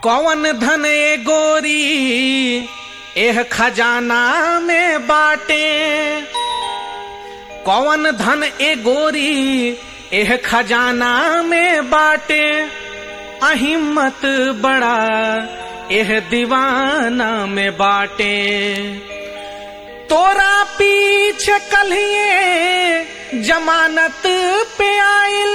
कौन धन ए गोरी एह खजाना में बाटे कौन धन ए गोरी एह खजाना में बाटे अहिम्मत बड़ा एह दीवाना में बाटे तोरा पीछे कलिए जमानत पे आइल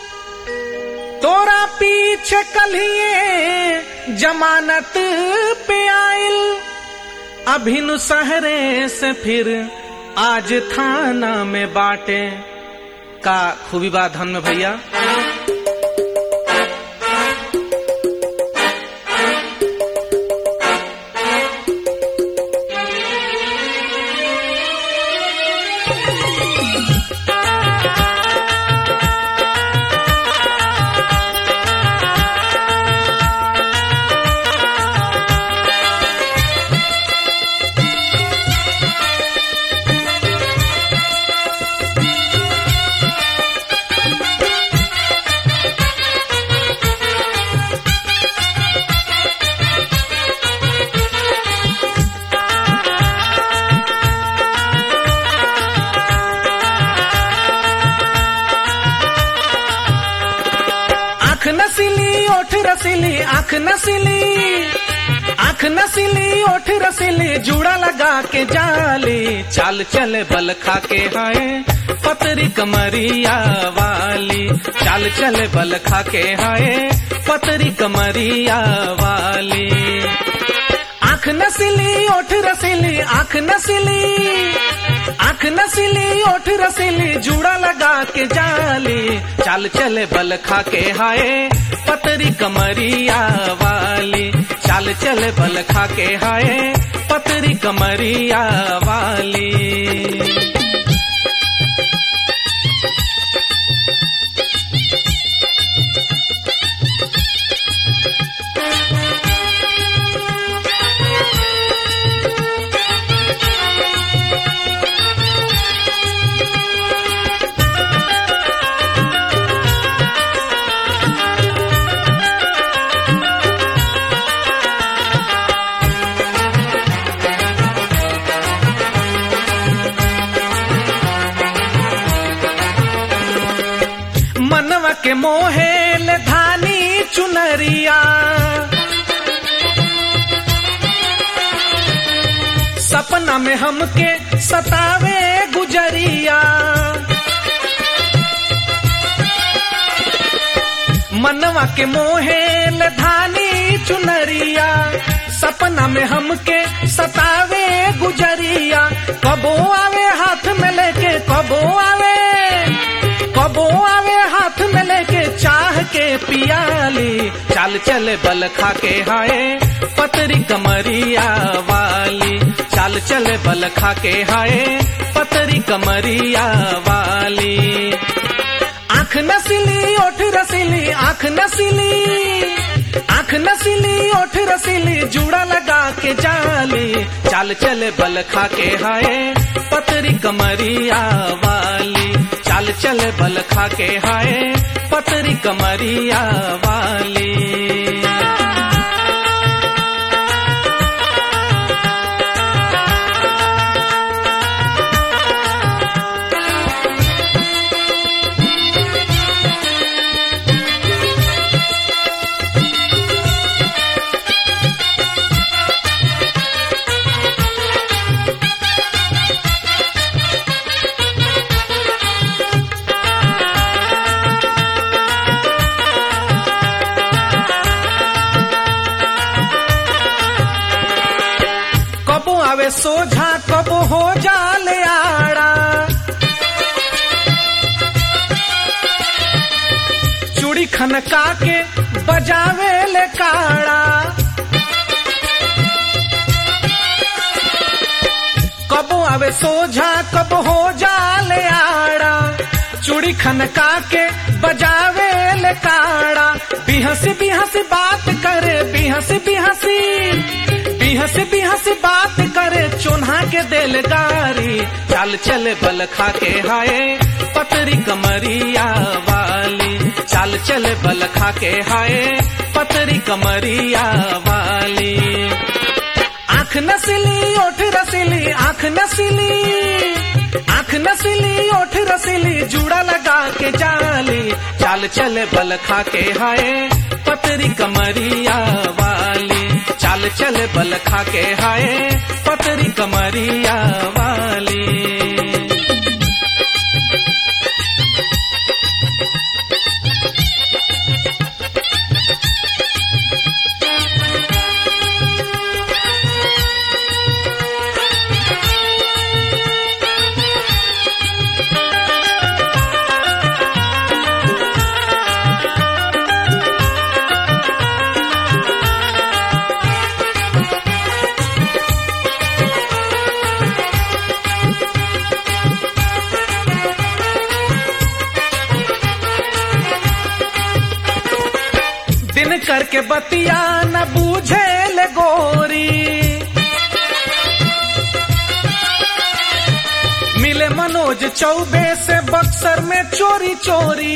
तोरा पीछे कलिए जमानत पे आइल अभिनु सहरे से फिर आज थाना में बाटे का खूबी बा धन में भैया आंख नसीली ओठ रसीली आंख नसीली आंख नसीली ओठ रसीली जूड़ा लगा के जाली चाल चले बल खा के हाय पतरी कमरिया वाली चाल चले बल खा के हाय पतरी कमरिया वाली आंख नसीली ओठ रसीली आंख नसीली आंख नसीली ओठ रसीली जूड़ा लगा के जाली चाल चले बल खा के हाय पतरी कमरिया वाली चाल चले बल खा के हाय पतरी कमरिया वाली मनवा के मोहेल धानी चुनरिया सपना में हमके सतावे गुजरिया मनवा के मोहेल धानी चुनरिया सपना में हमके सतावे गुजरिया कबो आवे हाथ में लेके कबो आवे कबो आवे हाथ में लेके चाह के पियाली चाल चले बल खा के हाय पतरी कमरिया वाली चाल चले बल खा के हाय पतरी कमरिया वाली आंख नसीली ओठ रसीली आंख नसीली आंख नसीली ओठ रसीली जूड़ा लगा के जाली चाल चले बल खा के हाय पतरी कमरिया वाली चाल चले बल खा के हाय पतरी कमरिया वाली कबो आवे सोझा कबो हो जाले आड़ा चूड़ी खनका के बजावे ले काड़ा कबो आवे सोझा कबो हो जाले आड़ा चूड़ी खनका के बजावे ले काड़ा बिहसी बिहसी बात करे बिहसी बिहसी बिहसी बिहसी बात करे चोन्हा के दिल गारी चाल चले बल खा के हाय पतरी कमरिया वाली चाल चले बल खा के हाय पतरी कमरिया वाली आंख नसीली ओठ रसीली आंख नसीली आंख नसीली ओठ रसीली जूड़ा लगा के जाली चाल चले बल खा के हाय पतरी कमरिया वाली चाल चले बल खा के हाय पतरी कमरिया वाली दिन करके बतिया न बूझे ले गोरी मिले मनोज चौबे से बक्सर में चोरी चोरी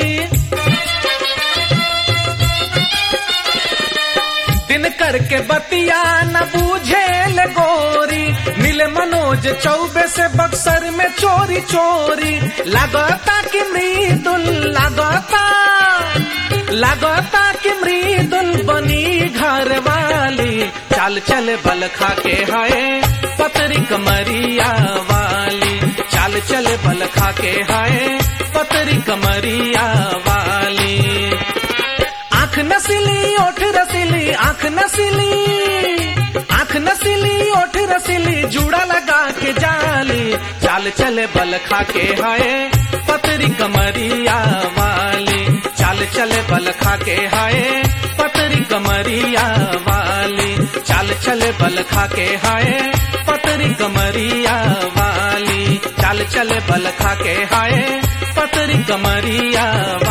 दिन करके बतिया न बूझे ले गोरी मिले मनोज चौबे से बक्सर में चोरी चोरी लगता कि मृदुल लगता लगता कि मृदुल बनी घर वाली चाल चल बल खा के हाय पतरी कमरिया वाली चाल चल बल खा के हाय पतरी कमरिया वाली आंख नसीली ओठ रसीली आंख नसीली आंख नसीली ओठ रसीली जूड़ा लगा के जाली चाल चले बल खा के हाय पतरी कमरिया वाली चाल चले बल खा के हाय पतरी कमरिया वाली चाल चले बल खा के हाय पतरी कमरिया वाली चाल चले बल खा के हाय पतरी कमरिया वाली